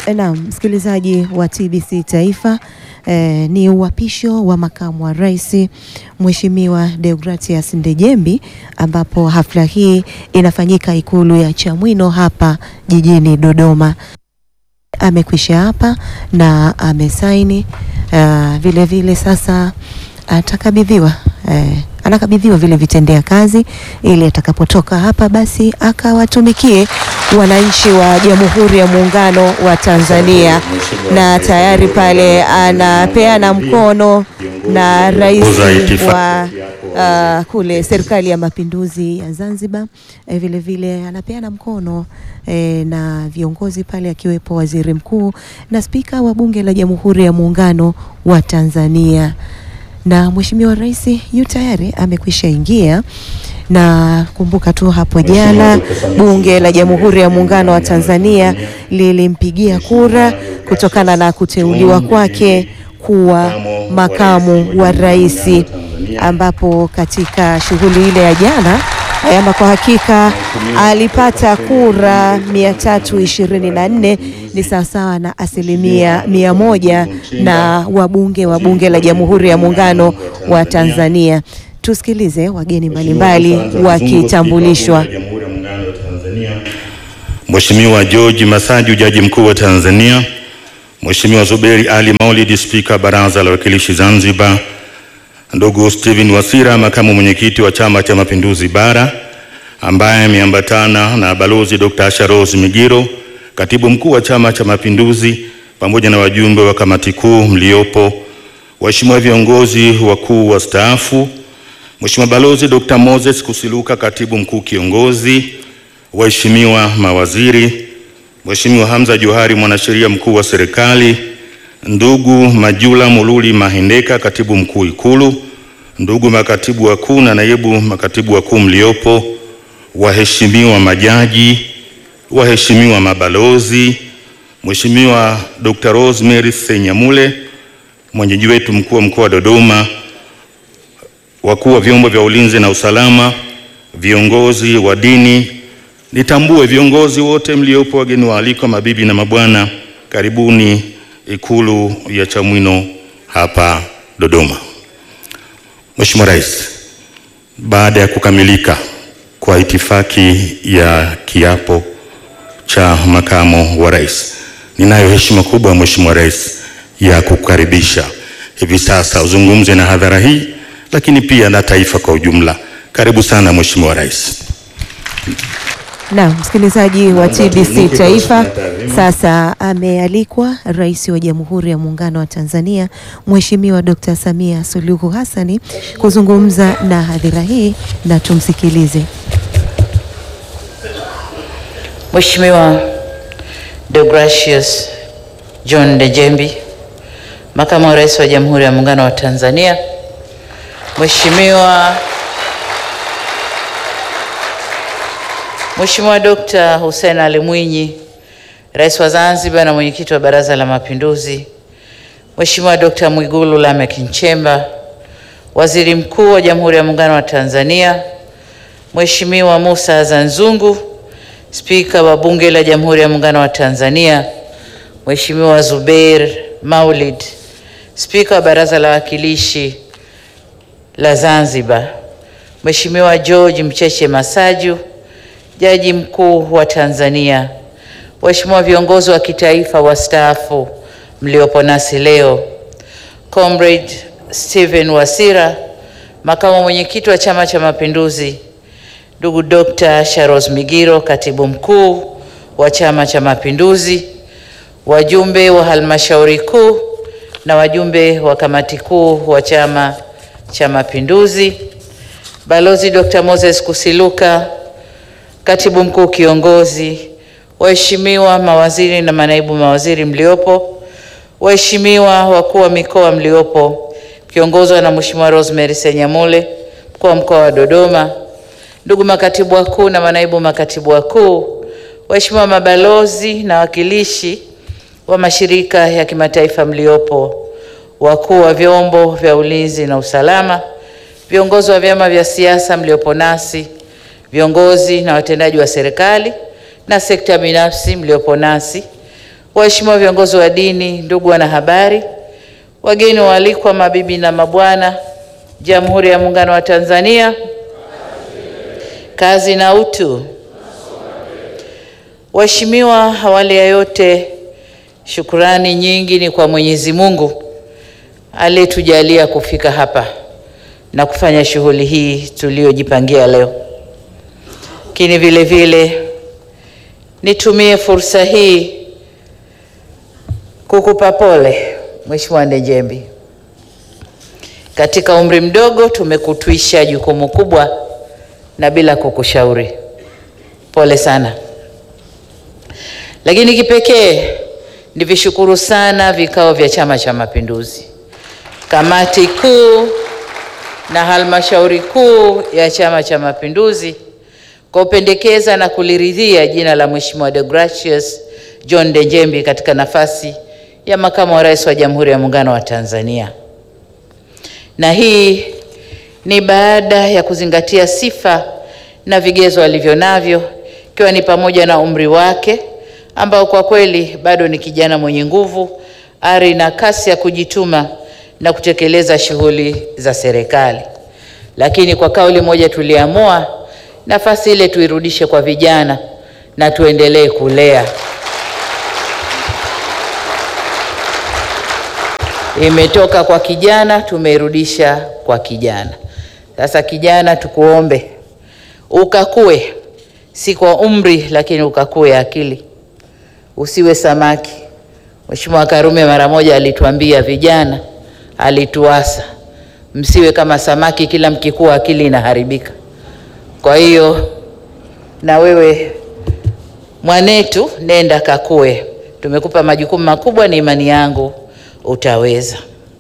Naam, msikilizaji wa TBC Taifa eh, ni uapisho wa makamu wa rais Mheshimiwa Deogratias Ndejembi ambapo hafla hii inafanyika Ikulu ya Chamwino hapa jijini Dodoma. Amekwisha hapa na amesaini uh, vile vile sasa atakabidhiwa eh, anakabidhiwa vile vitendea kazi ili atakapotoka hapa basi akawatumikie wananchi wa Jamhuri ya Muungano wa Tanzania, na tayari pale anapeana mkono na rais wa uh, kule serikali ya mapinduzi ya Zanzibar. Eh, vile vile anapeana mkono eh, na viongozi pale akiwepo waziri mkuu na spika wa bunge la Jamhuri ya Muungano wa Tanzania na Mheshimiwa Rais yu tayari amekwisha ingia, na kumbuka tu hapo jana Bunge la Jamhuri ya Muungano wa Tanzania lilimpigia kura kutokana na kuteuliwa kwake kuwa makamu wa rais, ambapo katika shughuli ile ya jana ama kwa hakika alipata kura 324 ni sawasawa na asilimia mia moja na wabunge wa Bunge la Jamhuri ya Muungano wa Tanzania. Tusikilize wageni mbalimbali wakitambulishwa. Mheshimiwa George Masaju, Jaji Mkuu wa Tanzania, Mheshimiwa Zuberi Ali Maulid, Spika Baraza la Wawakilishi Zanzibar, ndugu Steven Wasira, makamu mwenyekiti wa Chama cha Mapinduzi Bara, ambaye ameambatana na Balozi Dr. Asha Rose Migiro, katibu mkuu wa Chama cha Mapinduzi, pamoja na wajumbe wa kamati kuu mliopo, waheshimiwa viongozi wakuu wastaafu, Mheshimiwa Balozi Dr. Moses Kusiluka, katibu mkuu kiongozi, waheshimiwa mawaziri, Mheshimiwa Hamza Johari, mwanasheria mkuu wa serikali, ndugu Majula Mululi Mahendeka, katibu mkuu Ikulu, ndugu makatibu wakuu na naibu makatibu wakuu mliopo, waheshimiwa majaji, waheshimiwa mabalozi, Mheshimiwa Dr. Rosemary Senyamule, mwenyeji wetu mkuu wa mkoa wa Dodoma, wakuu wa vyombo vya ulinzi na usalama, viongozi wa dini, nitambue viongozi wote mliopo, wageni waalikwa, mabibi na mabwana, karibuni Ikulu ya Chamwino hapa Dodoma. Mheshimiwa Rais, baada ya kukamilika kwa itifaki ya kiapo cha makamu wa rais, ninayo heshima kubwa Mheshimiwa Rais ya kukaribisha hivi sasa uzungumze na hadhara hii, lakini pia na taifa kwa ujumla. Karibu sana Mheshimiwa Rais. Na msikilizaji wa TBC Taifa, sasa amealikwa Rais wa Jamhuri ya Muungano wa Tanzania Mheshimiwa Dr. Samia Suluhu Hassani kuzungumza na hadhira hii na tumsikilize. Mheshimiwa Deogratius John Ndejembi, Makamu wa Rais wa Jamhuri ya Muungano wa Tanzania, Mheshimiwa Mheshimiwa Dr. Hussein Ali Mwinyi, Rais wa Zanzibar na Mwenyekiti wa Baraza la Mapinduzi, Mheshimiwa Dr. Mwigulu Lameck Nchemba, Waziri Mkuu wa Jamhuri ya Muungano wa Tanzania, Mheshimiwa Musa Azzan Zungu, Spika wa Bunge la Jamhuri ya Muungano wa Tanzania, Mheshimiwa Zubeir Maulid, Spika wa Baraza la Wawakilishi la Zanzibar, Mheshimiwa George Mcheche Masaju, Jaji Mkuu wa Tanzania, waheshimiwa viongozi wa kitaifa wastaafu mliopo nasi leo, Comrade Stephen Wasira, makamu mwenyekiti wa Chama cha Mapinduzi, ndugu Dr. Sharos Migiro, katibu mkuu wa Chama cha Mapinduzi, wajumbe wa halmashauri kuu na wajumbe wa kamati kuu wa Chama cha Mapinduzi, Balozi Dr. Moses Kusiluka, katibu mkuu kiongozi, waheshimiwa mawaziri na manaibu mawaziri mliopo, waheshimiwa wakuu wa mikoa mliopo, kiongozwa na Mheshimiwa Rosemary Senyamule, mkuu wa mkoa wa Dodoma, ndugu makatibu wakuu na manaibu makatibu wakuu, waheshimiwa mabalozi na wakilishi wa mashirika ya kimataifa mliopo, wakuu wa vyombo vya ulinzi na usalama, viongozi wa vyama vya siasa mliopo nasi, viongozi na watendaji wa serikali na sekta binafsi mliopo nasi, waheshimiwa viongozi wa dini, ndugu wanahabari, wageni waalikwa, mabibi na mabwana, Jamhuri ya Muungano wa Tanzania, kazi na utu. Waheshimiwa, awali ya yote, shukurani nyingi ni kwa Mwenyezi Mungu aliyetujalia kufika hapa na kufanya shughuli hii tuliyojipangia leo. Lakini vile vile nitumie fursa hii kukupa pole Mheshimiwa Ndejembi. Katika umri mdogo tumekutwisha jukumu kubwa na bila kukushauri. Pole sana. Lakini kipekee nivishukuru sana vikao vya Chama cha Mapinduzi, kamati kuu na halmashauri kuu ya Chama cha Mapinduzi kwa kupendekeza na kuliridhia jina la Mheshimiwa Deogratius John Ndejembi katika nafasi ya makamu wa rais wa Jamhuri ya Muungano wa Tanzania. Na hii ni baada ya kuzingatia sifa na vigezo alivyo navyo ikiwa ni pamoja na umri wake ambao kwa kweli bado ni kijana mwenye nguvu, ari na kasi ya kujituma na kutekeleza shughuli za serikali. Lakini kwa kauli moja tuliamua nafasi ile tuirudishe kwa vijana na tuendelee kulea. Imetoka kwa kijana, tumeirudisha kwa kijana. Sasa kijana, tukuombe ukakue, si kwa umri, lakini ukakue akili, usiwe samaki. Mheshimiwa Karume mara moja alituambia vijana, alituasa msiwe kama samaki, kila mkikua akili inaharibika. Kwa hiyo na wewe mwanetu, nenda kakue. Tumekupa majukumu makubwa, ni imani yangu utaweza.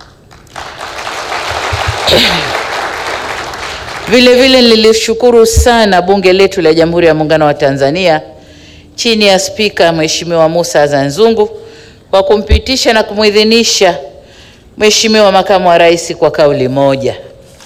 Vile vile nilishukuru sana bunge letu la Jamhuri ya Muungano wa Tanzania chini ya Spika Mheshimiwa Mussa Azzan Zungu kwa kumpitisha na kumwidhinisha Mheshimiwa Makamu wa Rais kwa kauli moja.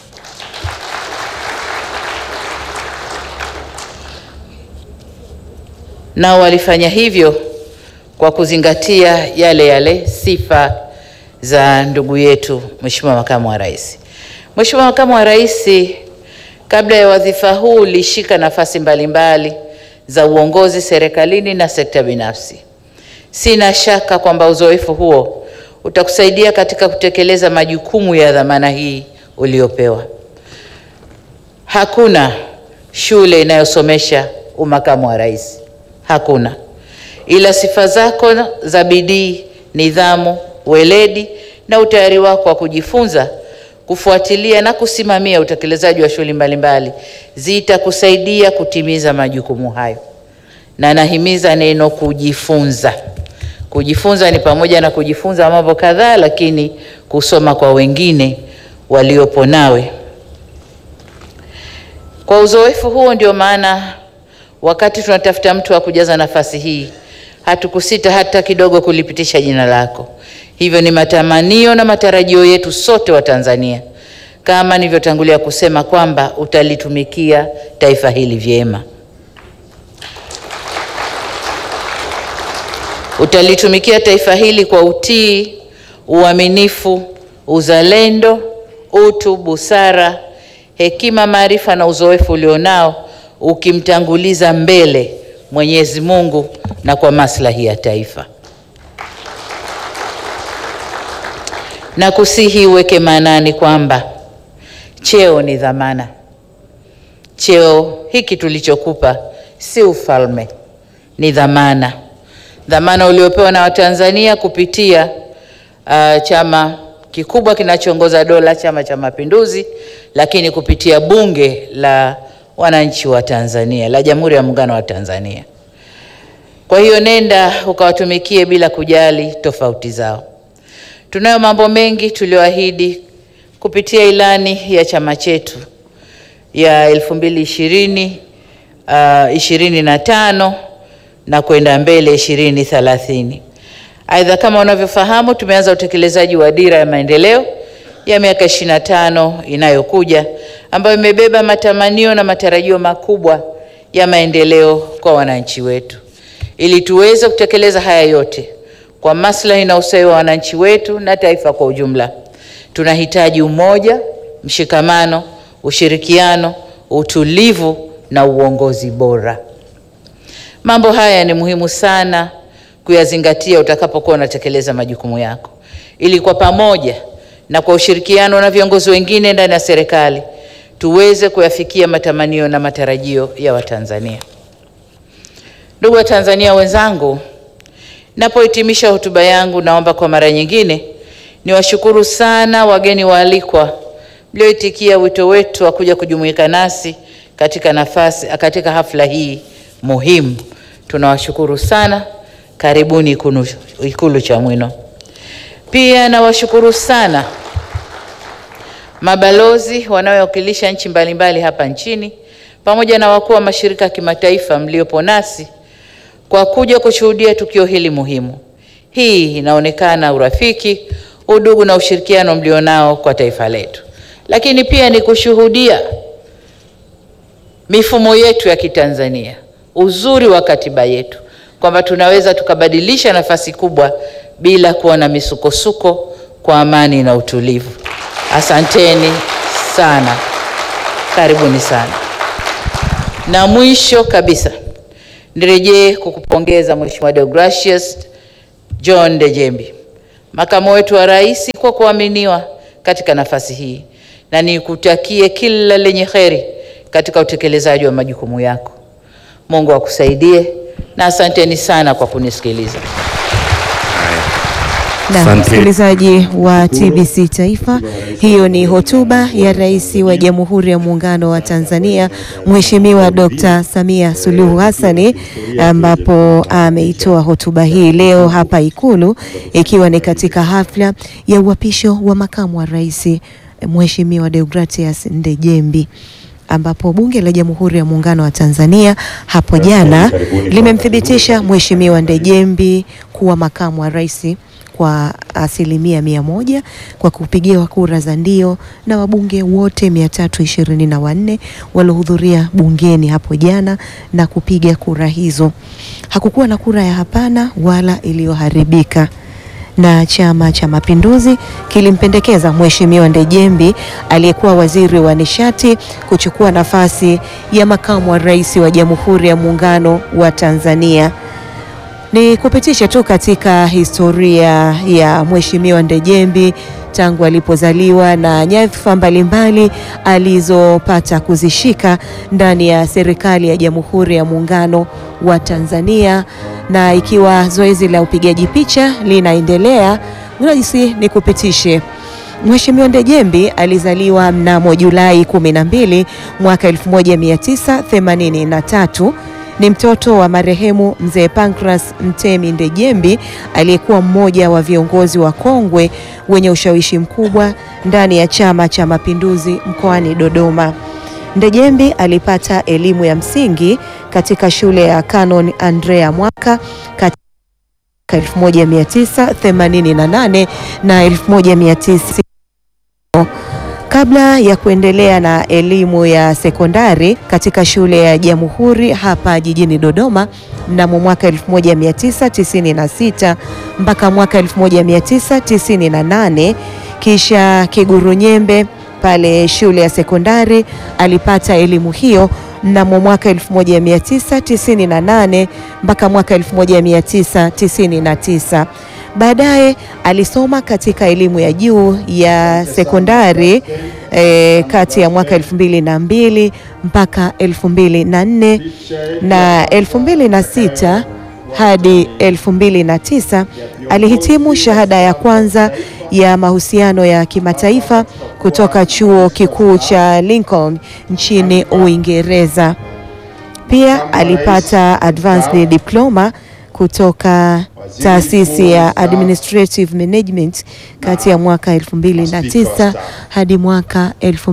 Nao walifanya hivyo kwa kuzingatia yale yale sifa za ndugu yetu Mheshimiwa Makamu wa Rais. Mheshimiwa Makamu wa Rais, kabla ya wadhifa huu ulishika nafasi mbalimbali za uongozi serikalini na sekta binafsi. Sina shaka kwamba uzoefu huo utakusaidia katika kutekeleza majukumu ya dhamana hii uliopewa. Hakuna shule inayosomesha umakamu wa rais, hakuna, ila sifa zako za bidii, nidhamu, weledi na utayari wako wa kujifunza, kufuatilia na kusimamia utekelezaji wa shughuli mbalimbali zitakusaidia kutimiza majukumu hayo. Na nahimiza neno kujifunza. Kujifunza ni pamoja na kujifunza mambo kadhaa, lakini kusoma kwa wengine waliopo nawe. Kwa uzoefu huo, ndio maana wakati tunatafuta mtu wa kujaza nafasi hii hatukusita hata kidogo kulipitisha jina lako. Hivyo ni matamanio na matarajio yetu sote wa Tanzania, kama nilivyotangulia kusema kwamba utalitumikia taifa hili vyema, utalitumikia taifa hili kwa utii, uaminifu, uzalendo, utu, busara, hekima, maarifa na uzoefu ulionao, ukimtanguliza mbele Mwenyezi Mungu na kwa maslahi ya taifa. Na kusihi uweke maanani kwamba cheo ni dhamana. Cheo hiki tulichokupa si ufalme, ni dhamana, dhamana uliopewa na Watanzania kupitia uh, chama kikubwa kinachoongoza dola, Chama cha Mapinduzi, lakini kupitia bunge la wananchi wa Tanzania la Jamhuri ya Muungano wa Tanzania. Kwa hiyo nenda ukawatumikie bila kujali tofauti zao. Tunayo mambo mengi tulioahidi kupitia ilani ya chama chetu ya elfu mbili ishirini uh, ishirini na tano na kwenda mbele ishirini thelathini. Aidha, kama unavyofahamu, tumeanza utekelezaji wa dira ya maendeleo ya miaka ishirini na tano inayokuja ambayo imebeba matamanio na matarajio makubwa ya maendeleo kwa wananchi wetu. Ili tuweze kutekeleza haya yote, kwa maslahi na ustawi wa wananchi wetu na taifa kwa ujumla. Tunahitaji umoja, mshikamano, ushirikiano, utulivu na uongozi bora. Mambo haya ni muhimu sana kuyazingatia utakapokuwa unatekeleza majukumu yako, ili kwa pamoja na kwa ushirikiano na viongozi wengine ndani ya serikali tuweze kuyafikia matamanio na matarajio ya Watanzania. Ndugu Watanzania wenzangu, napohitimisha hotuba yangu, naomba kwa mara nyingine niwashukuru sana wageni waalikwa mlioitikia wito wetu wa kuja kujumuika nasi katika nafasi katika hafla hii muhimu. Tunawashukuru sana, karibuni Ikulu, Ikulu Chamwino. Pia nawashukuru sana mabalozi wanaowakilisha nchi mbalimbali hapa nchini pamoja na wakuu wa mashirika ya kimataifa mliopo nasi kwa kuja kushuhudia tukio hili muhimu. Hii inaonekana urafiki, udugu na ushirikiano mlionao kwa taifa letu, lakini pia ni kushuhudia mifumo yetu ya Kitanzania, uzuri wa katiba yetu, kwamba tunaweza tukabadilisha nafasi kubwa bila kuwa na misukosuko, kwa amani na utulivu. Asanteni sana, karibuni sana. Na mwisho kabisa nirejee kukupongeza Mheshimiwa Deogratius John Ndejembi, makamu wetu wa rais, kwa kuaminiwa katika nafasi hii, na nikutakie kila lenye heri katika utekelezaji wa majukumu yako. Mungu akusaidie na asanteni sana kwa kunisikiliza. Na Asante. msikilizaji wa TBC Taifa, hiyo ni hotuba ya Rais wa Jamhuri ya Muungano wa Tanzania Mheshimiwa Dr. Samia Suluhu Hassani, ambapo ameitoa hotuba hii leo hapa Ikulu, ikiwa ni katika hafla ya uapisho wa makamu wa rais Mheshimiwa Deogratius Ndejembi ambapo Bunge la Jamhuri ya Muungano wa Tanzania hapo jana limemthibitisha Mheshimiwa Ndejembi kuwa makamu wa rais kwa asilimia mia moja kwa kupigiwa kura za ndio na wabunge wote mia tatu ishirini na wanne waliohudhuria bungeni hapo jana na kupiga kura hizo. Hakukuwa na kura ya hapana wala iliyoharibika na Chama cha Mapinduzi kilimpendekeza Mheshimiwa Ndejembi aliyekuwa waziri wa nishati kuchukua nafasi ya makamu wa rais wa Jamhuri ya Muungano wa Tanzania. Ni kupitisha tu katika historia ya Mheshimiwa Ndejembi tangu alipozaliwa na nyadhifa mbalimbali alizopata kuzishika ndani ya serikali ya Jamhuri ya Muungano wa Tanzania, na ikiwa zoezi la upigaji picha linaendelea, rahisi ni kupitishe Mheshimiwa Ndejembi alizaliwa mnamo Julai 12 mwaka 1983 ni mtoto wa marehemu mzee Pancras Mtemi Ndejembi aliyekuwa mmoja wa viongozi wa kongwe wenye ushawishi mkubwa ndani ya Chama cha Mapinduzi mkoani Dodoma. Ndejembi alipata elimu ya msingi katika shule ya Canon Andrea Mwaka kati 1988 na 1900 kabla ya kuendelea na elimu ya sekondari katika shule ya Jamhuri hapa jijini Dodoma mnamo mwaka 1996 mpaka mwaka 1998, kisha Kiguru Nyembe pale shule ya sekondari alipata elimu hiyo mnamo mwaka 1998 mpaka mwaka 1999. Baadaye alisoma katika elimu ya juu ya sekondari e, kati ya mwaka elfu mbili na mbili mpaka elfu mbili na nne na elfu mbili na sita hadi elfu mbili na tisa alihitimu shahada ya kwanza ya mahusiano ya kimataifa kutoka chuo kikuu cha Lincoln nchini Uingereza. Pia alipata advanced diploma kutoka taasisi ya Administrative Management kati ya mwaka 2009 hadi mwaka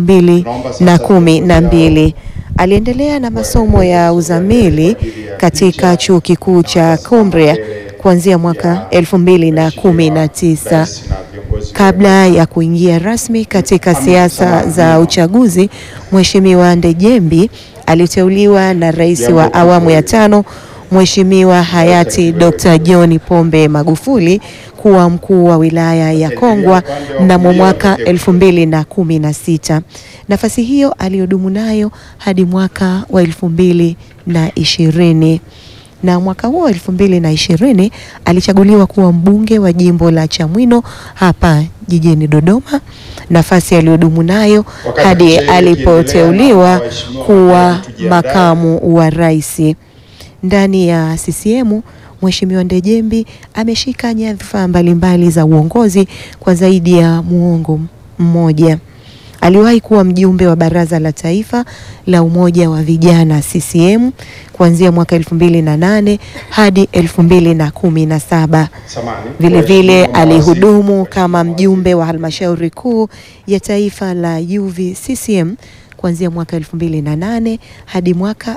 2012. Aliendelea na masomo ya uzamili katika chuo kikuu cha Cumbria kuanzia mwaka 2019 kabla ya kuingia rasmi katika siasa za uchaguzi. Mheshimiwa Ndejembi aliteuliwa na rais wa awamu ya tano Mheshimiwa hayati Dr. John Pombe Magufuli kuwa mkuu wa wilaya ya Kongwa mnamo mwaka elfu mbili na kumi na sita. Nafasi hiyo aliyodumu nayo hadi mwaka wa elfu mbili na ishirini na mwaka huo elfu mbili na ishirini alichaguliwa kuwa mbunge wa jimbo la Chamwino hapa jijini Dodoma, nafasi aliyodumu nayo Wakati hadi sherehe ikiendelea, alipoteuliwa waheshimiwa kuwa wabunge tujiandae. makamu wa rais. Ndani ya CCM Mheshimiwa Ndejembi ameshika nyadhifa mbalimbali za uongozi kwa zaidi ya muongo mmoja. Aliwahi kuwa mjumbe wa Baraza la Taifa la Umoja wa Vijana CCM kuanzia mwaka elfu mbili na nane hadi elfu mbili na kumi na saba. Samahani. Vile vile Waheshimiwa mawaziri. alihudumu kama mjumbe wa halmashauri kuu ya taifa la UVCCM kuanzia mwaka 2008 hadi mwaka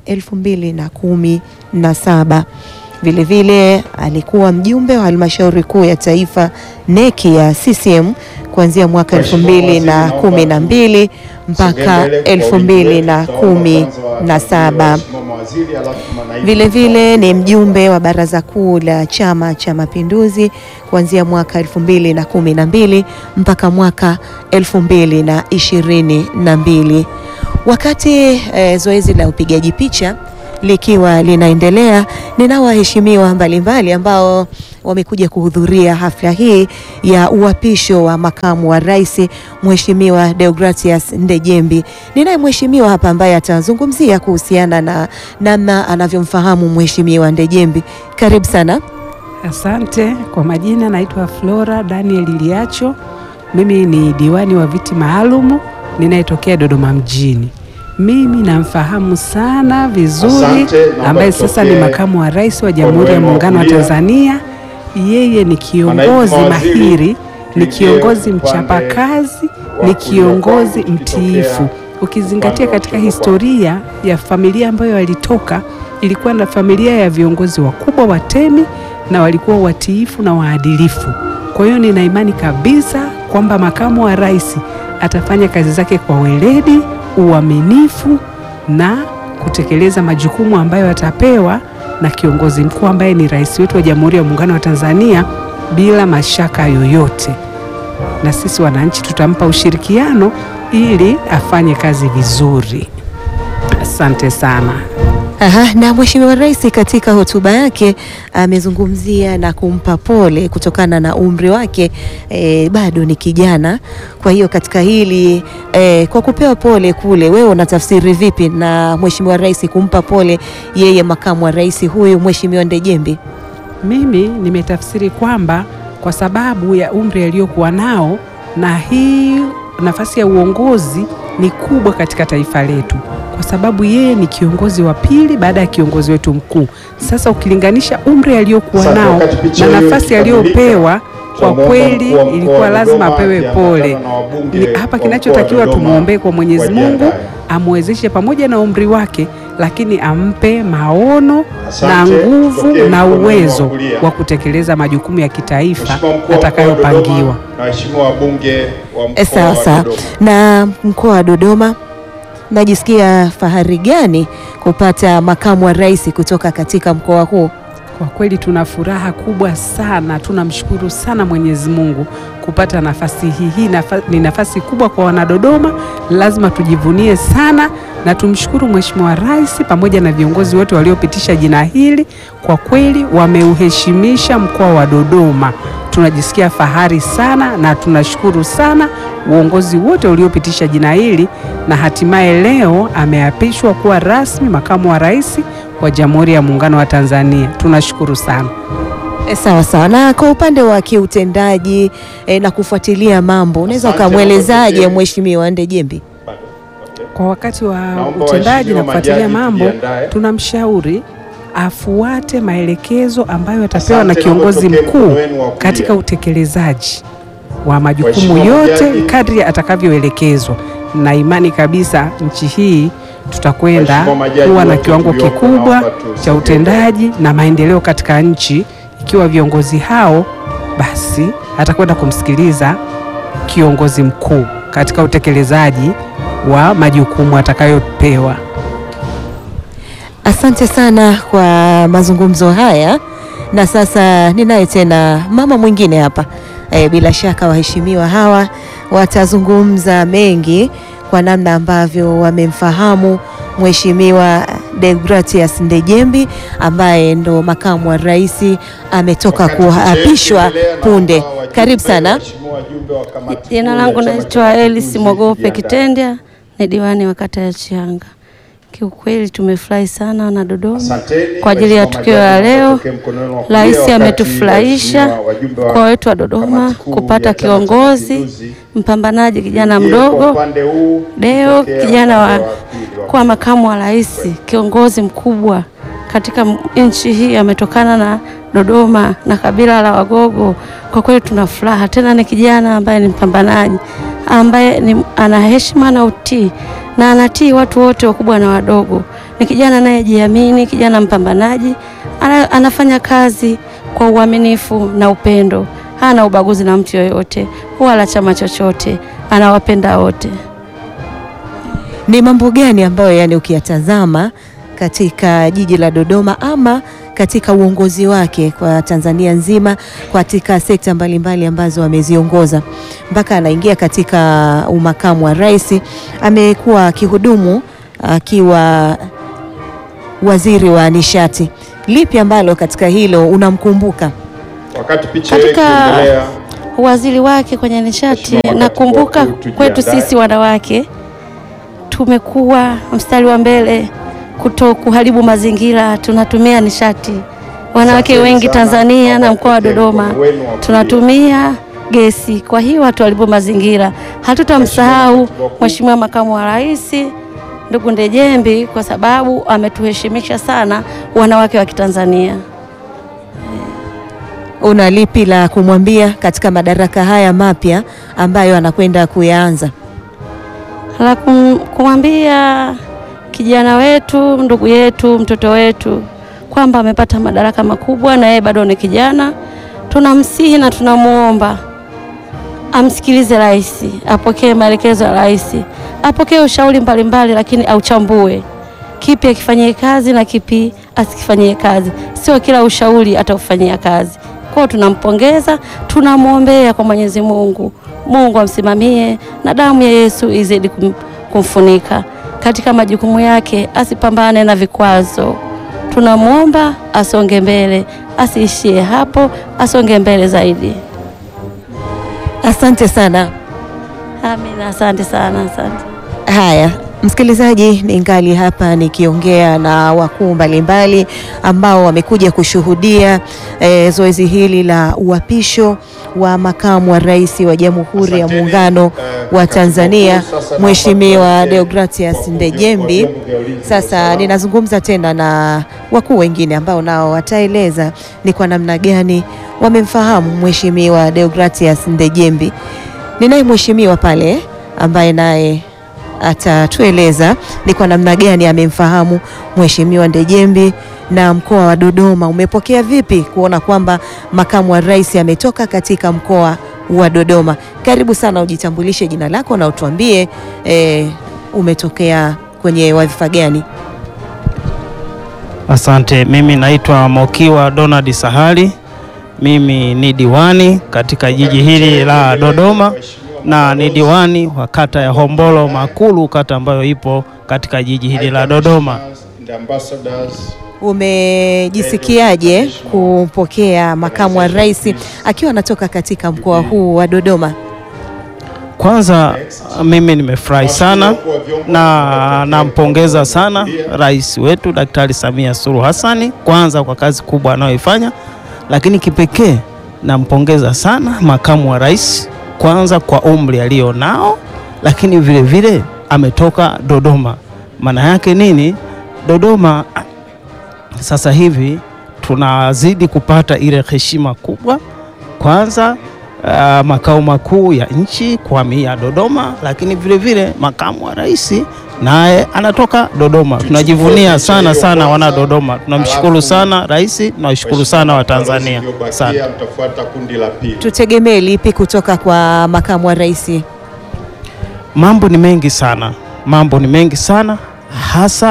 2017. Vile vile alikuwa mjumbe wa halmashauri kuu ya taifa neki ya CCM kuanzia mwaka Waheshimiwa 2012 mpaka Sogea mbele kwa wingi wetu. Tutaomba kwanza 2017. waheshimiwa mawaziri, alafu manaibu Vile vile ni mjumbe wa baraza kuu la Chama cha Mapinduzi kuanzia mwaka 2012 mpaka mwaka 2022. Wakati eh, zoezi la upigaji picha likiwa linaendelea, ninao waheshimiwa mbalimbali ambao wamekuja kuhudhuria hafla hii ya uapisho wa makamu wa rais Mheshimiwa Deogratias Ndejembi. Ninaye mheshimiwa hapa ambaye atazungumzia kuhusiana na namna anavyomfahamu Mheshimiwa Ndejembi. Karibu sana. Asante. Kwa majina naitwa Flora Daniel Liacho. Mimi ni diwani wa viti maalumu ninayetokea Dodoma mjini. Mimi namfahamu sana vizuri, Asante, naomba ambaye sasa ni tutokee makamu wa rais wa Jamhuri ya wenu wa Muungano wa kulia. Tanzania. Yeye ni kiongozi mawaziri, mahiri, ni tuingie kiongozi upande mchapakazi, wa ni kulia kiongozi kwangu, tukitokea mtiifu. Ukizingatia upande wa katika kushoto kwangu. historia ya familia ambayo alitoka, ilikuwa na familia ya viongozi wakubwa watemi na walikuwa watiifu na waadilifu. Kwa hiyo nina imani kabisa kwamba makamu wa rais atafanya kazi zake kwa weledi, uaminifu na kutekeleza majukumu ambayo atapewa na kiongozi mkuu ambaye ni rais wetu wa Jamhuri ya Muungano wa Tanzania bila mashaka yoyote. Na sisi wananchi tutampa ushirikiano ili afanye kazi vizuri. Asante sana. Aha, na Mheshimiwa Rais katika hotuba yake amezungumzia na kumpa pole kutokana na umri wake eh, bado ni kijana. Kwa hiyo katika hili eh, kwa kupewa pole kule, wewe unatafsiri vipi na Mheshimiwa Rais kumpa pole yeye makamu wa rais huyu Mheshimiwa Ndejembi? Mimi nimetafsiri kwamba kwa sababu ya umri aliyokuwa nao na hii nafasi ya uongozi ni kubwa katika taifa letu, kwa sababu yeye ni kiongozi wa pili baada ya kiongozi wetu mkuu. Sasa ukilinganisha umri aliyokuwa Asante, nao wakati picha na hiyo nafasi ikikamilika, aliyopewa, kwa tunamwomba kweli mkuu wa mkoa ilikuwa wa lazima Dodoma apewe akiambatana pole. na wabunge Ni wa hapa mkoa kinachotakiwa wa Dodoma tumwombee kwa Mwenyezi Mungu wajiandae. amwezeshe pamoja na umri wake, lakini ampe maono na Asante, nguvu tokeni na mkono wa uwezo kulia. wa kutekeleza majukumu ya kitaifa Mheshimiwa mkuu wa mkoa wa atakayopangiwa. Dodoma na waheshimiwa wabunge wa mkoa Eh, Sawa wa sawa. Dodoma. Na mkoa wa Dodoma, najisikia fahari gani kupata makamu wa rais kutoka katika mkoa huu? Kwa kweli tuna furaha kubwa sana, tunamshukuru sana Mwenyezi Mungu kupata nafasi hii. Hii nafa, ni nafasi kubwa kwa wanadodoma, lazima tujivunie sana na tumshukuru Mheshimiwa Rais pamoja na viongozi wote waliopitisha jina hili. Kwa kweli wameuheshimisha mkoa wa Dodoma, tunajisikia fahari sana na tunashukuru sana uongozi wote uliopitisha jina hili, na hatimaye leo ameapishwa kuwa rasmi makamu wa rais wa Jamhuri ya Muungano wa Tanzania. Tunashukuru sana. E, sawa sawa. Na kwa upande wa kiutendaji e, na kufuatilia mambo, unaweza Asante, ukamwelezaje naomba Mheshimiwa Ndejembi? Bado. Okay. Kwa wakati wa Naomba utendaji waheshimiwa na kufuatilia majaji mambo, tujiandae. tunamshauri afuate maelekezo ambayo atapewa Asante, na kiongozi naomba tokee mkuu mkono wenu wa kulia. katika utekelezaji wa majukumu Waheshimiwa yote majaji. kadri atakavyoelekezwa, na imani kabisa nchi hii tutakwenda Waheshimiwa majaji kuwa na wote kiwango tuliopo, kikubwa naomba tusogee cha utendaji na maendeleo katika nchi, ikiwa viongozi hao basi atakwenda kumsikiliza kiongozi mkuu katika utekelezaji wa majukumu atakayopewa. Asante sana kwa mazungumzo haya, na sasa ninaye tena mama mwingine hapa e, bila shaka waheshimiwa hawa watazungumza mengi kwa namna ambavyo wamemfahamu Mheshimiwa Deogratias Ndejembi ambaye ndo makamu wa rais ametoka Wakati kuapishwa tukiendelea na punde. wajumbe, Karibu sana. waheshimiwa wajumbe wa kamati Jina kuu ya langu Chama cha naitwa Elis Mapinduzi Mogope kujiandaa. Kitendya, ni diwani wa kata ya Chianga. Kiukweli tumefurahi sana na Dodoma Asanteni, kwa ajili ya waheshimiwa tukio la majaji, leo. mtokee mkononi wa kulia Rais wakati ametufurahisha waheshimiwa wajumbe wa mkoa wetu wa Dodoma kamati kuu kupata ya Chama cha kiongozi Mapinduzi. mpambanaji, kijana Ingie kwa mdogo upande huu, Deo, tokea kijana wa upande wa pili wa kuwa makamu wa rais, kiongozi mkubwa katika m- nchi hii, ametokana na Dodoma na kabila la Wagogo. Kwa kweli tuna furaha, tena ni kijana ambaye ni mpambanaji, ambaye ni, ana heshima na utii na anatii watu wote wakubwa na wadogo. Ni kijana anayejiamini, kijana mpambanaji, ana, anafanya kazi kwa uaminifu na upendo, hana ubaguzi na mtu yoyote wala chama chochote, anawapenda wote. Ni mambo gani ambayo yani ukiyatazama katika jiji la Dodoma ama katika uongozi wake kwa Tanzania nzima katika sekta mbalimbali ambazo ameziongoza mpaka anaingia katika umakamu wa rais, amekuwa akihudumu akiwa waziri wa nishati. Lipi ambalo katika hilo unamkumbuka? Wakati picha ile Katika- ikiendelea, uwaziri wake kwenye nishati. Mheshimiwa Makatibu Nakumbuka Wakuu, tujiandae. kwetu sisi wanawake tumekuwa mstari wa mbele kuto kuharibu mazingira, tunatumia nishati. Wanawake Asanteni wengi sana. Tanzania na mkoa wa Wakati Dodoma mkono wenu wa kulia. tunatumia gesi, kwa hiyo hatuharibu mazingira. Hatutamsahau Mheshimiwa Makatibu Wakuu. Mheshimiwa Makamu wa Rais ndugu Ndejembi kwa sababu ametuheshimisha sana wanawake wa Kitanzania. Una lipi la kumwambia katika madaraka haya mapya ambayo anakwenda kuyaanza? la kum- kumwambia kijana wetu, ndugu yetu, mtoto wetu kwamba amepata madaraka makubwa na yeye bado ni kijana. Tunamsihi na tunamwomba amsikilize rais, apokee maelekezo ya rais, apokee ushauri mbalimbali, lakini auchambue kipi akifanyie kazi na kipi asikifanyie kazi. Sio kila ushauri ataufanyia kazi. Kwao tunampongeza, tunamwombea kwa Mwenyezi Mungu, Mungu amsimamie na damu ya Yesu izidi kum, kumfunika katika majukumu yake, asipambane na vikwazo. Tunamwomba asonge mbele, asiishie hapo, asonge mbele zaidi. Asante sana. Amina, asante sana, asante. Haya, msikilizaji, ningali hapa nikiongea na wakuu mbalimbali ambao wamekuja kushuhudia eh, zoezi hili la uapisho wa makamu wa rais wa Jamhuri ya Asanteni, Muungano eh, wa katibu Tanzania mkuu, sasa naomba Mheshimiwa tuanze Deogratias kwa Ndejembi. vyombo vya ulinzi na Sasa usalama. ninazungumza tena na wakuu wengine ambao nao wataeleza ni kwa namna gani wamemfahamu Mheshimiwa Deogratias Ndejembi. Ninaye mheshimiwa pale ambaye naye atatueleza ni kwa namna gani amemfahamu Mheshimiwa Ndejembi na mkoa wa Dodoma umepokea vipi kuona kwamba makamu wa rais ametoka katika mkoa wa Dodoma. Karibu sana, ujitambulishe jina lako na utuambie eh, umetokea kwenye wadhifa gani? Asante, mimi naitwa Mokiwa Donald Sahali. Mimi ni diwani katika jiji hili la Dodoma na ni diwani wa kata ya Hombolo Makulu, kata ambayo ipo katika jiji hili la Dodoma. The ambassadors, Umejisikiaje kupokea makamu wa rais akiwa anatoka katika mkoa huu wa Dodoma? Kwanza mimi nimefurahi sana na nampongeza sana rais wetu Daktari Samia Suluhu Hassani kwanza kwa kazi kubwa anayoifanya, lakini kipekee nampongeza sana makamu wa rais kwanza kwa umri alio nao, lakini vile vile ametoka Dodoma. Maana yake nini? Dodoma sasa hivi tunazidi kupata ile heshima kubwa kwanza uh, makao makuu ya nchi kuhamia Dodoma, lakini vile vile makamu wa rais naye anatoka Dodoma. Tunajivunia sana sana wana Dodoma, tunamshukuru sana rais, tunawashukuru sana Watanzania Tanzania sana. Mtafuata kundi la pili. Tutegemee lipi kutoka kwa makamu wa rais? Mambo ni mengi sana, mambo ni mengi sana hasa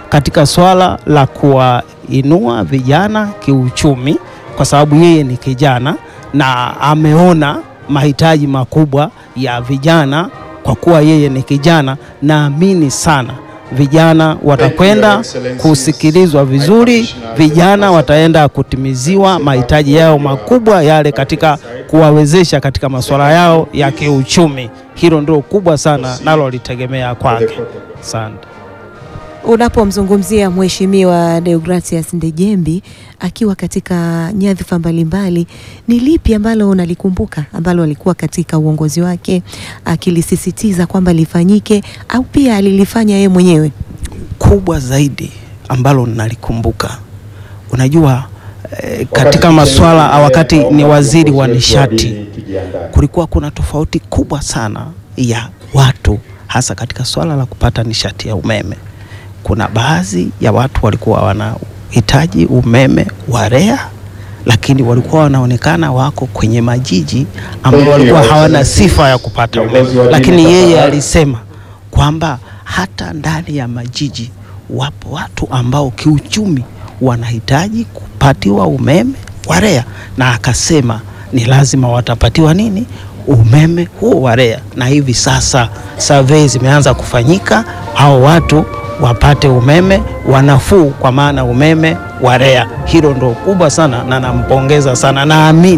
katika swala la kuwainua vijana kiuchumi, kwa sababu yeye ni kijana na ameona mahitaji makubwa ya vijana. Kwa kuwa yeye ni kijana, naamini sana vijana watakwenda kusikilizwa vizuri, vijana wataenda kutimiziwa mahitaji yao makubwa yale katika kuwawezesha katika masuala yao ya kiuchumi. Hilo ndio kubwa sana nalolitegemea kwake. Asante. Unapomzungumzia Mheshimiwa Deogratias Ndejembi akiwa katika nyadhifa mbalimbali, ni lipi ambalo unalikumbuka ambalo alikuwa katika uongozi wake akilisisitiza kwamba lifanyike au pia alilifanya yeye mwenyewe? kubwa zaidi ambalo nalikumbuka, unajua eh, katika masuala wakati ni waziri wa nishati, kulikuwa kuna tofauti kubwa sana ya watu, hasa katika swala la kupata nishati ya umeme. Kuna baadhi ya watu walikuwa wanahitaji umeme wa REA, lakini walikuwa wanaonekana wako kwenye majiji ambao walikuwa hawana sifa ya kupata umeme, lakini yeye alisema kwamba hata ndani ya majiji wapo watu ambao kiuchumi wanahitaji kupatiwa umeme wa REA, na akasema ni lazima watapatiwa nini umeme huo wa REA, na hivi sasa survey zimeanza kufanyika, hao watu wapate umeme wa nafuu, kwa maana umeme wa REA. Hilo ndo kubwa sana, na nampongeza sana, naamini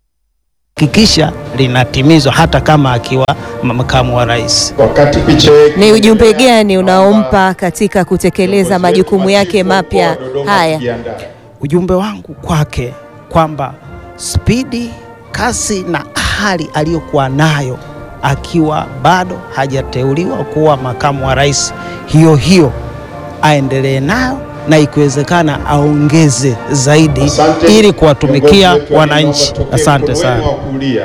hakikisha linatimizwa hata kama akiwa makamu wa rais. Wakati picha yetu Ni ujumbe gani unaompa katika kutekeleza majukumu yake mapya haya? Ujumbe wangu kwake kwamba spidi, kasi na hali aliyokuwa nayo akiwa bado hajateuliwa kuwa makamu wa rais, hiyo hiyo aendelee nayo na ikiwezekana aongeze zaidi Asante. ili kuwatumikia Viongozi wetu wa wananchi. Dodoma, Asante tokee sana. mkono wa kulia.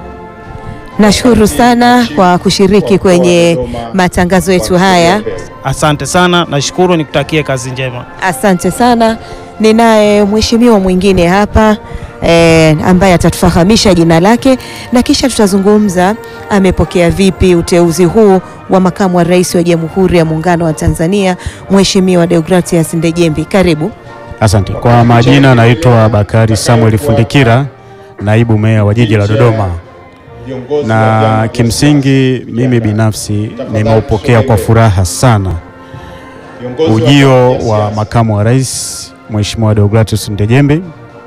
Nashukuru sana kwa kushiriki kwenye matangazo yetu haya. Asante sana, nashukuru, nikutakie kazi njema. Asante sana. Ninaye mheshimiwa mwingine hapa eh, ambaye atatufahamisha jina lake na kisha tutazungumza amepokea vipi uteuzi huu wa makamu wa rais wa Jamhuri ya Muungano wa Tanzania, Mheshimiwa Deogratias Ndejembi. Karibu. Asante. Kwa majina naitwa Bakari Samuel Fundikira, naibu meya wa jiji la Dodoma, Viongozi wa vyama na vya kimsingi siasa mimi kujiandaa. binafsi Tafadhali nimeupokea kwa tusogee. furaha sana Viongozi wa ujio vyama vya wa siasa. makamu wa rais Mheshimiwa Deogratius Ndejembi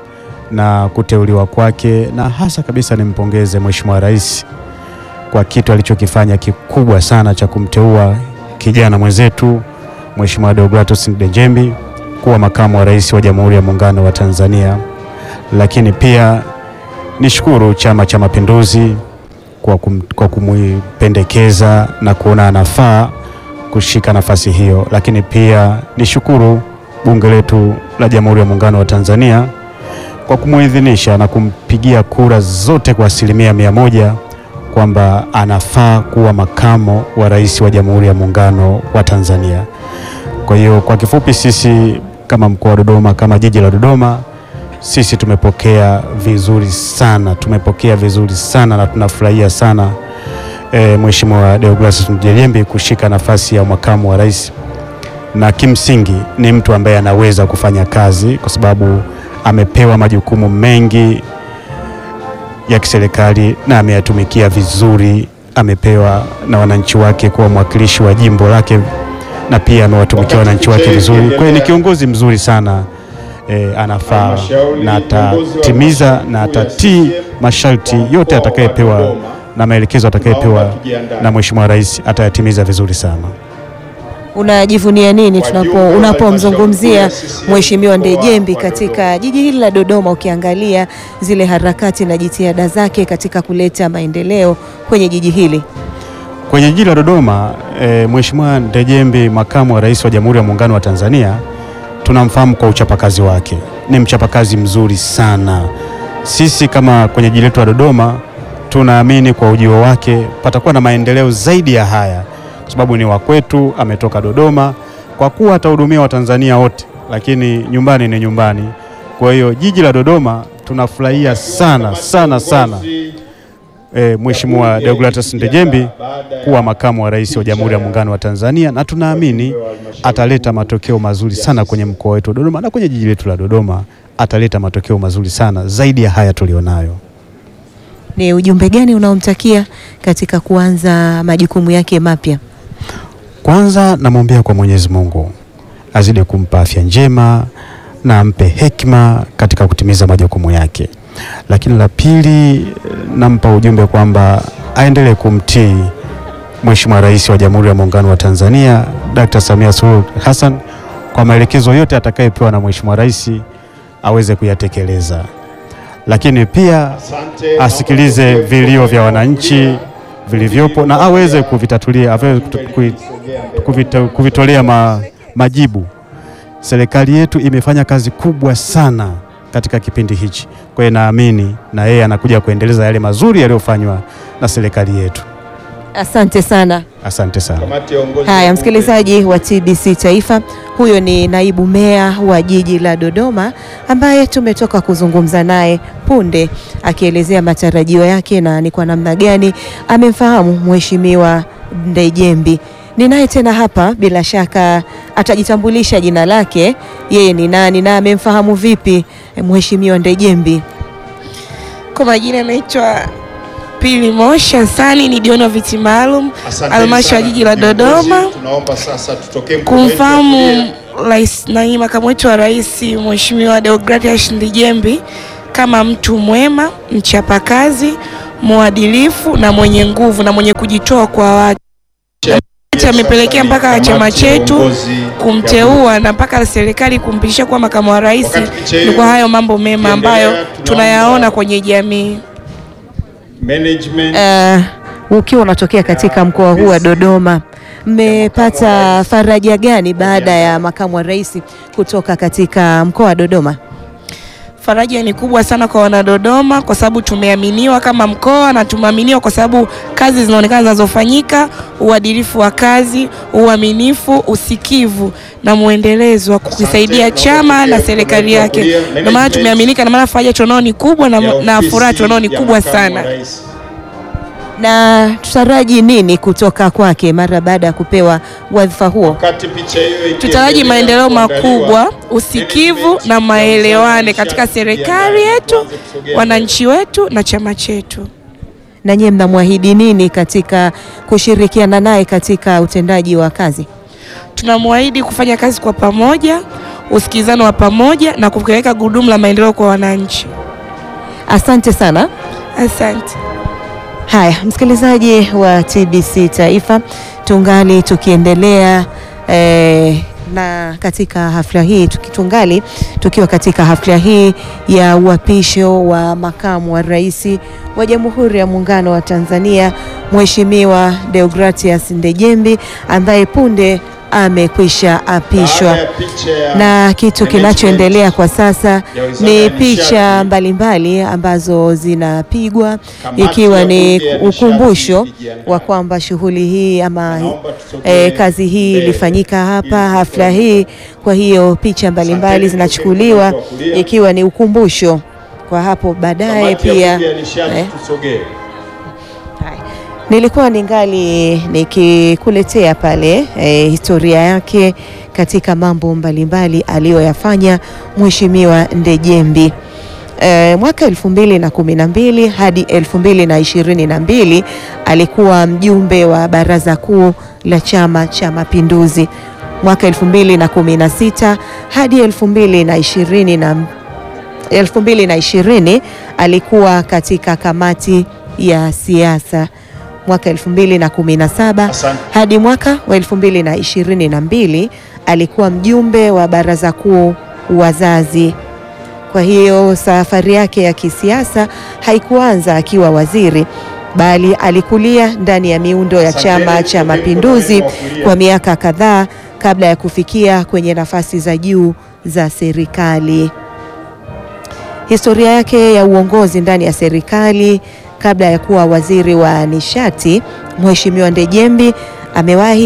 na kuteuliwa kwake, na hasa kabisa nimpongeze Mheshimiwa rais kwa kitu alichokifanya kikubwa sana cha kumteua kijana mwenzetu Mheshimiwa Deogratius Ndejembi kuwa makamu wa rais wa Jamhuri ya Muungano wa Tanzania. Lakini pia nishukuru Chama cha Mapinduzi kwa, kum, kwa kumipendekeza na kuona anafaa kushika nafasi hiyo, lakini pia nishukuru bunge letu la Jamhuri ya Muungano wa Tanzania kwa kumuidhinisha na kumpigia kura zote kwa asilimia mia moja kwamba anafaa kuwa makamo wa rais wa Jamhuri ya Muungano wa Tanzania. Kwa hiyo kwa kifupi, sisi kama mkoa wa Dodoma, kama jiji la Dodoma, sisi tumepokea vizuri sana, tumepokea vizuri sana na tunafurahia sana e, Mheshimiwa Deogratius Ndejembi kushika nafasi ya makamu wa rais, na kimsingi ni mtu ambaye anaweza kufanya kazi kwa sababu amepewa majukumu mengi ya kiserikali na ameyatumikia vizuri. Amepewa na wananchi wake kuwa mwakilishi wa jimbo lake na pia amewatumikia wananchi wake vizuri. Kwa hiyo ni kiongozi mzuri sana e, anafaa Halmashauri, na viongozi wa atatimiza halmashauri na kuu ya atatii CCM masharti wa yote mkoa wa atakayepewa Dodoma. na maelekezo atakayepewa Naomba tujiandae. na Mheshimiwa Rais atayatimiza vizuri sana. Unajivunia nini Wajumbe tunapo wa unapomzungumzia halmashauri kuu ya CCM Mheshimiwa mkoa Ndejembi wa katika Dodoma. jiji hili la Dodoma, ukiangalia zile harakati na jitihada zake katika kuleta maendeleo kwenye jiji hili? Kwenye jiji la Dodoma e, Mheshimiwa Ndejembi makamu wa rais wa Jamhuri ya Muungano wa Tanzania tunamfahamu kwa uchapakazi wake. Ni mchapakazi mzuri sana. Sisi kama kwenye jiji letu la Dodoma tunaamini kwa ujio wake patakuwa na maendeleo zaidi ya haya, kwa sababu ni wa kwetu, ametoka Dodoma, kwa kuwa atahudumia Watanzania wote, lakini nyumbani ni nyumbani. Kwa hiyo jiji la Dodoma tunafurahia sana sana sana e, Mheshimiwa Deogratus Ndejembi kuwa makamu wa rais wa Jamhuri ya Muungano wa Tanzania, na tunaamini ataleta matokeo mazuri sana kwenye mkoa wetu wa Dodoma na kwenye jiji letu la Dodoma, ataleta matokeo mazuri sana zaidi ya haya tulionayo. Ni ujumbe gani unaomtakia katika kuanza majukumu yake mapya? Kwanza namwombea kwa Mwenyezi Mungu azidi kumpa afya njema na ampe hekima katika kutimiza majukumu yake, lakini la pili nampa ujumbe kwamba aendelee kumtii Mheshimiwa Rais wa Jamhuri ya Muungano wa Tanzania Dr. Samia Suluhu Hassan kwa maelekezo yote atakayepewa na Mheshimiwa Rais aweze kuyatekeleza, lakini pia asikilize vilio vya wananchi vilivyopo na aweze kuvitatulia aweze kutu- kuvita- kuvitolea ma, majibu. Serikali yetu imefanya kazi kubwa sana katika kipindi hichi, kwa hiyo naamini na yeye anakuja kuendeleza yale mazuri yaliyofanywa na serikali yetu. Asante sana. Asante sana. Kamati ya uongozi Haya, wa msikilizaji wa TBC Taifa, huyo ni naibu meya wa jiji la Dodoma ambaye tumetoka kuzungumza naye punde, akielezea matarajio yake na ni kwa namna gani amemfahamu Mheshimiwa Ndejembi. Ninaye tena hapa, bila shaka atajitambulisha jina lake, yeye ni nani na amemfahamu vipi Mheshimiwa Ndejembi. Kwa majina naitwa Pili Moshi Hassani, ni dioni wa viti maalum Asanteni halmashauri ya sana jiji la Dodoma. viongozi. Tunaomba sasa tutokee mkono wetu wa kumfahamu kulia. rais na makamu wetu wa rais Mheshimiwa Deogratias Ndejembi kama mtu mwema, mchapakazi, mwadilifu na mwenye nguvu na mwenye kujitoa kwa watu. Amepelekea mpaka chama chetu kumteua na mpaka serikali kumpitisha kuwa makamu wa rais. Wakati picha Ni hiyo kwa hayo mambo mema ambayo ikiendelea, tunaomba- tunayaona kwenye jamii. Management Uh, ukiwa unatokea katika mkoa huu wa Dodoma, mmepata faraja gani baada ya makamu wa rais kutoka katika mkoa wa Dodoma? Faraja ni kubwa sana kwa wanadodoma kwa sababu tumeaminiwa kama mkoa na tumeaminiwa kwa sababu kazi zinaonekana zinazofanyika, uadilifu wa kazi, uaminifu, usikivu na mwendelezo wa kukisaidia chama na serikali yake. Ndio maana tumeaminika, na maana faraja tunao ni kubwa na, ya na ofisi furaha tunao ni ya kubwa makamu wa sana. rais. Na tutaraji nini kutoka kwake mara baada ya kupewa wadhifa huo? Wakati picha hiyo ikiendelea Tutaraji maendeleo kuandaliwa, makubwa, usikivu management na ya maelewano uzalishaji katika ya serikali ndani yetu, kuanza kusogea wananchi wetu na chama chetu. Na nyie mnamwahidi nini katika kushirikiana naye katika utendaji wa kazi? tunamwahidi kufanya kazi kwa pamoja, usikilizano wa pamoja na kupeleka gurudumu la maendeleo kwa wananchi. Asante sana. Asante. Haya, msikilizaji wa TBC Taifa, tungali tukiendelea eh, na katika hafla hii tuki- tungali tukiwa katika hafla hii ya uapisho wa makamu wa rais wa Jamhuri ya Muungano wa Tanzania Mheshimiwa Deogratias Ndejembi ambaye punde amekwisha apishwa Baada ya picha ya na kitu management kinachoendelea kwa sasa ya Wizara ni ya picha Nishati, mbalimbali ambazo zinapigwa Kamati ikiwa ya ni Bunge ya Nishati ukumbusho ikijiandaa. wa kwamba shughuli hii ama Naomba tusogee eh, kazi hii mbele ilifanyika hapa ili hafla tuone. hii. Kwa hiyo picha mbalimbali Asanteni, zinachukuliwa tutokee upande wa kulia. ikiwa ni ukumbusho kwa hapo baadaye Kamati ya pia Bunge ya Nishati, eh, tusogee. Haya. Nilikuwa ningali nikikuletea pale eh, historia yake katika mambo mbalimbali aliyoyafanya Mheshimiwa Ndejembi. E, mwaka elfu mbili na kumi na mbili hadi elfu mbili na ishirini na mbili alikuwa mjumbe wa Baraza Kuu la Chama cha Mapinduzi. Mwaka elfu mbili na kumi na sita hadi elfu mbili na ishirini na 2020 alikuwa katika kamati ya siasa mwaka 2017 Asante. hadi mwaka wa 2022 alikuwa mjumbe wa baraza kuu wazazi. Kwa hiyo safari yake ya kisiasa haikuanza akiwa waziri bali alikulia ndani ya miundo ya Asanteni, Chama cha tutokee Mapinduzi mkono wa kulia. kwa miaka kadhaa kabla ya kufikia kwenye nafasi za juu za serikali. Historia yake ya uongozi ndani ya serikali kabla ya kuwa waziri wa nishati, Mheshimiwa Ndejembi amewahi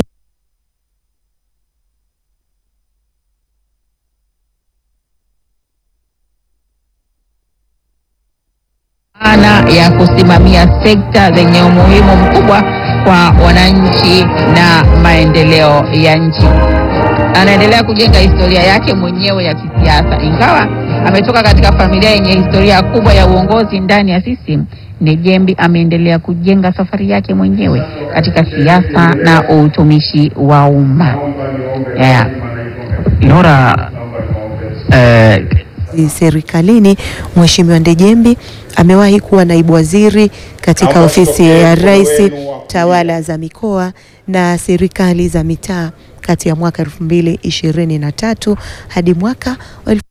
maana ya kusimamia sekta zenye umuhimu mkubwa kwa wananchi na maendeleo ya nchi. Anaendelea kujenga historia yake mwenyewe ya kisiasa, ingawa ametoka katika familia yenye historia kubwa ya uongozi ndani ya CCM. Ndejembi ameendelea kujenga safari yake mwenyewe katika siasa na utumishi wa umma. Yeah. Nora, eh, serikalini. Mheshimiwa Ndejembi amewahi kuwa naibu waziri katika Naomba ofisi tupokee ya mkono Rais, wenu wa tawala za mikoa na serikali za mitaa kati ya mwaka 2023 hadi mwaka wa elfu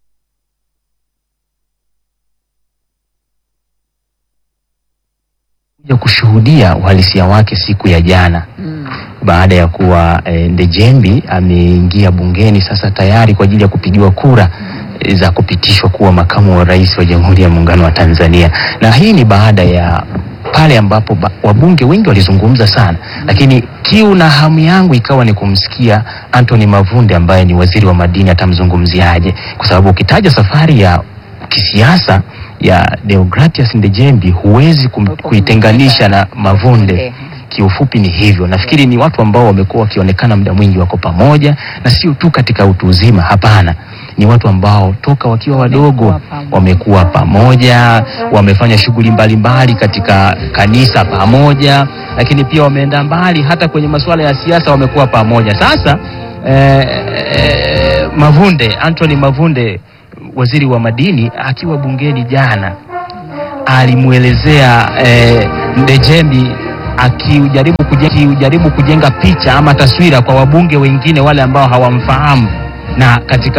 kuja kushuhudia uhalisia wake siku ya jana baada ya kuwa e, Ndejembi ameingia bungeni sasa tayari kwa ajili ya kupigiwa kura e, za kupitishwa kuwa makamu wa rais wa Jamhuri ya Muungano wa Tanzania, na hii ni baada ya pale ambapo ba, wabunge wengi walizungumza sana, lakini kiu na hamu yangu ikawa ni kumsikia Anthony Mavunde ambaye ni waziri wa madini atamzungumziaje, kwa sababu ukitaja safari ya kisiasa ya Deogratias Ndejembi huwezi kum- kuitenganisha na Mavunde. Kiufupi ni hivyo. Nafikiri ni watu ambao wamekuwa wakionekana muda mwingi wako pamoja, na sio tu katika utu uzima, hapana. Ni watu ambao toka wakiwa wadogo wamekuwa pamoja, wamefanya shughuli mbalimbali katika kanisa pamoja, lakini pia wameenda mbali hata kwenye masuala ya siasa wamekuwa pamoja. Sasa eh, eh, Mavunde, Anthony Mavunde waziri wa madini akiwa bungeni jana alimwelezea eh, Ndejembi akijaribu kujenga, akijaribu kujenga picha ama taswira kwa wabunge wengine wale ambao hawamfahamu na katika